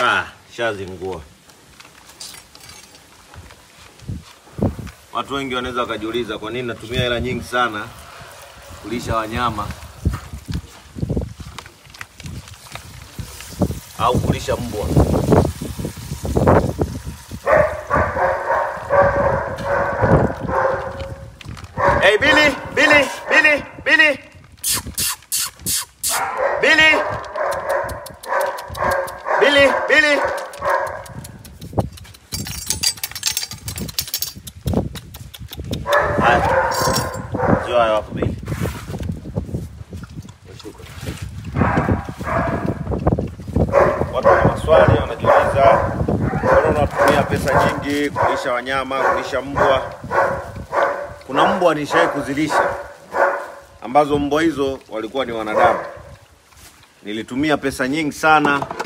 Ah, shazingua. Watu wengi wanaweza wakajiuliza kwa nini natumia hela nyingi sana kulisha wanyama au kulisha mbwa. Hey Billy, Billy, Billy, Billy. Billy. Billy, Billy. Haya. Sio haya wapo Billy. Nashuka. Watu wana maswali wanajiuliza, mbona unatumia pesa nyingi kulisha wanyama, kulisha mbwa? Kuna mbwa nishai kuzilisha ambazo mbwa hizo walikuwa ni wanadamu. Nilitumia pesa nyingi sana